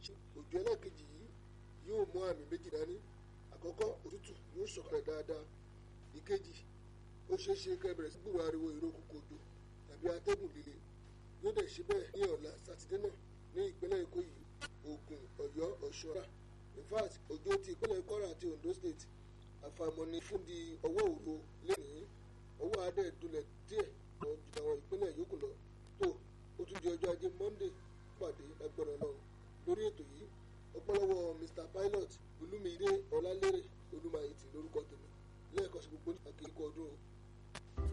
òjò ẹlẹ́ẹ̀kejì yìí yóò mú àmì méjì dání àkọ́kọ́ òtútù yóò sọ̀kalẹ̀ dáadáa ìkejì ó ṣeé ṣe kẹ́ bẹ̀rẹ̀ sí gbúrò ariwo ìró kòkò òjò tàbí atẹ́gùn líle yóò dẹ̀ ṣe bẹ́ẹ̀ ní ọ̀la sátidé náà ní ìpínlẹ̀ èkó yìí ògùn ọ̀yọ́ ọ̀ṣọ́ra in fact òjò ti ìpínlẹ̀ kwara àti ondo state àfàìmọ̀ ni fún di ọwọ́ òru lẹ́nìí ọwọ́ adé dulẹ̀ díẹ̀ lọ ju àwọn ìpínlẹ̀ yòókù lọ tó ó tún di ọjọ́ ajé monday